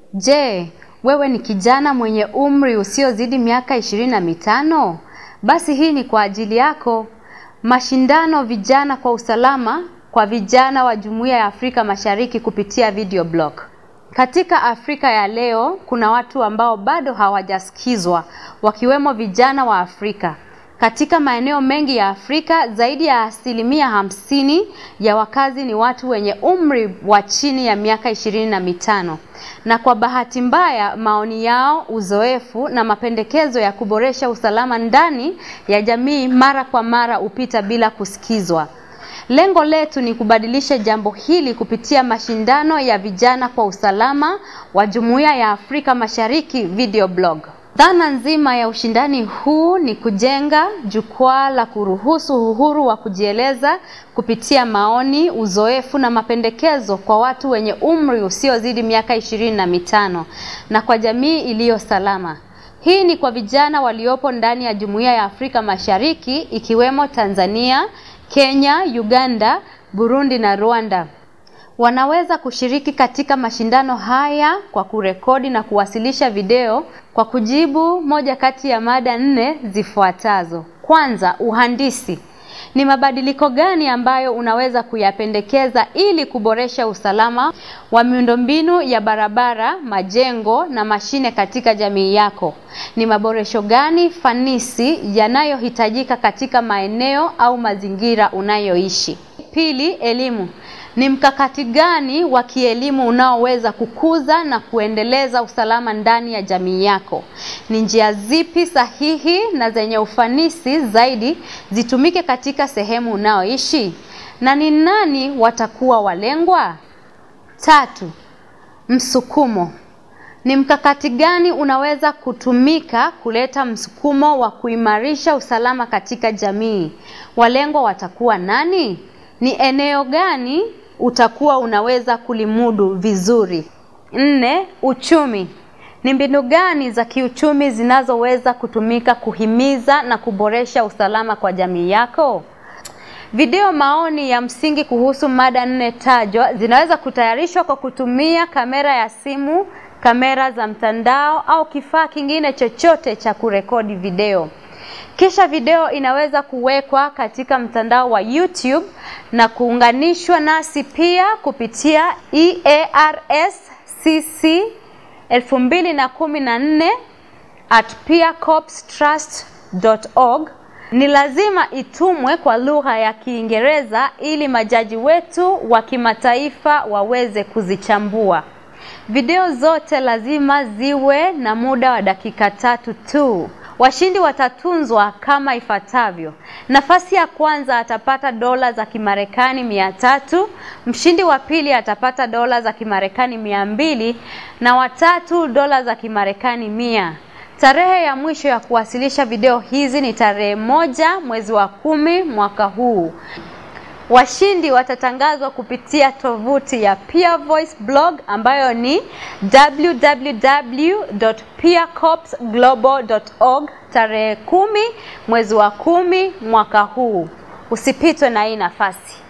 Je, wewe ni kijana mwenye umri usiozidi miaka ishirini na mitano? Basi hii ni kwa ajili yako. Mashindano vijana kwa usalama kwa vijana wa Jumuiya ya Afrika Mashariki kupitia video blog. Katika Afrika ya leo kuna watu ambao bado hawajasikizwa wakiwemo vijana wa Afrika. Katika maeneo mengi ya Afrika zaidi ya asilimia hamsini ya wakazi ni watu wenye umri wa chini ya miaka ishirini na mitano na kwa bahati mbaya maoni yao, uzoefu na mapendekezo ya kuboresha usalama ndani ya jamii mara kwa mara hupita bila kusikizwa. Lengo letu ni kubadilisha jambo hili kupitia mashindano ya vijana kwa usalama wa Jumuiya ya Afrika Mashariki video blog. Dhana nzima ya ushindani huu ni kujenga jukwaa la kuruhusu uhuru wa kujieleza kupitia maoni, uzoefu na mapendekezo kwa watu wenye umri usiozidi miaka ishirini na mitano na kwa jamii iliyo salama. Hii ni kwa vijana waliopo ndani ya Jumuiya ya Afrika Mashariki ikiwemo Tanzania, Kenya, Uganda, Burundi na Rwanda. Wanaweza kushiriki katika mashindano haya kwa kurekodi na kuwasilisha video kwa kujibu moja kati ya mada nne zifuatazo. Kwanza, uhandisi. Ni mabadiliko gani ambayo unaweza kuyapendekeza ili kuboresha usalama wa miundombinu ya barabara, majengo na mashine katika jamii yako? Ni maboresho gani fanisi yanayohitajika katika maeneo au mazingira unayoishi? Pili, elimu. Ni mkakati gani wa kielimu unaoweza kukuza na kuendeleza usalama ndani ya jamii yako? Ni njia zipi sahihi na zenye ufanisi zaidi zitumike katika sehemu unaoishi? Na ni nani watakuwa walengwa? Tatu, msukumo. Ni mkakati gani unaweza kutumika kuleta msukumo wa kuimarisha usalama katika jamii? Walengwa watakuwa nani? Ni eneo gani utakuwa unaweza kulimudu vizuri? Nne, uchumi. Ni mbinu gani za kiuchumi zinazoweza kutumika kuhimiza na kuboresha usalama kwa jamii yako? Video maoni ya msingi kuhusu mada nne tajwa zinaweza kutayarishwa kwa kutumia kamera ya simu, kamera za mtandao au kifaa kingine chochote cha kurekodi video. Kisha video inaweza kuwekwa katika mtandao wa YouTube na kuunganishwa nasi pia kupitia EARSCC 2014 at peercorpstrust.org. Ni lazima itumwe kwa lugha ya Kiingereza ili majaji wetu wa kimataifa waweze kuzichambua. Video zote lazima ziwe na muda wa dakika tatu tu. Washindi watatunzwa kama ifuatavyo. Nafasi ya kwanza atapata dola za Kimarekani mia tatu, mshindi wa pili atapata dola za Kimarekani mia mbili na watatu dola za Kimarekani mia. Tarehe ya mwisho ya kuwasilisha video hizi ni tarehe moja mwezi wa kumi mwaka huu. Washindi watatangazwa kupitia tovuti ya Peer Voice blog ambayo ni www.peercorpsglobal.org tarehe kumi mwezi wa kumi mwaka huu. Usipitwe na hii nafasi.